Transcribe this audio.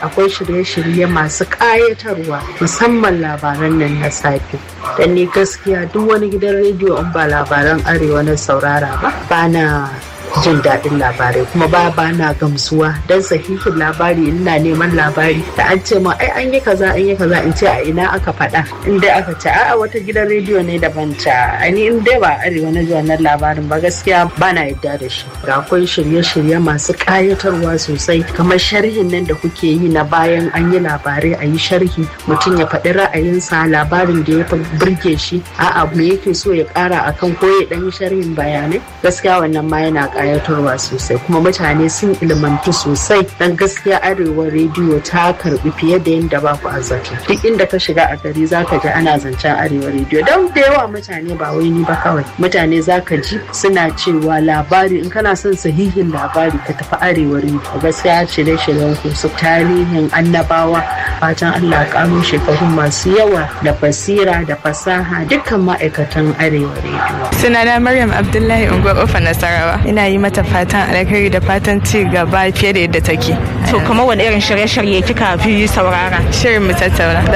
akwai shirye-shirye masu ƙayatarwa musamman labaran nan na safe dan ni gaskiya duk wani gidan rediyo in ba labaran arewa na saurara ba ba na jin daɗin labarai kuma ba ba na gamsuwa don sahihin labari ina neman labari da an ce ma ai an yi kaza an yi kaza in ce a ina aka faɗa in dai aka ce a'a wata gidan rediyo ne daban ta ani in dai ba arewa na ji wannan labarin ba gaskiya ba na yadda da shi ga akwai shirye-shirye masu ƙayatarwa sosai kamar sharhin nan da kuke yi na bayan an yi labarai a yi sharhi mutum ya faɗi ra'ayinsa labarin da ya fi burge shi a'a me yake so ya ƙara akan ko ya ɗan yi sharhin bayanai gaskiya wannan ma yana kayatarwa sosai kuma mutane sun ilmantu sosai dan gaskiya arewa rediyo ta karbi fiye da yadda ba ku azzata duk inda ka shiga a gari zaka ji ana zancen arewa rediyo don da yawa mutane ba wai ni ba kawai mutane zaka ji suna cewa labari in kana son sahihin labari ka tafi arewa rediyo gaskiya shirye-shiryen ku su tarihin annabawa fatan Allah karo shekaru masu yawa da basira da fasaha dukkan ma'aikatan arewa rediyo sunana maryam abdullahi unguwar ofa nasarawa ina yi mata fatan alkhairi da fatan ci gaba fiye da yadda take to kuma wani irin shirye-shirye kika fi saurara shirin mu tattauna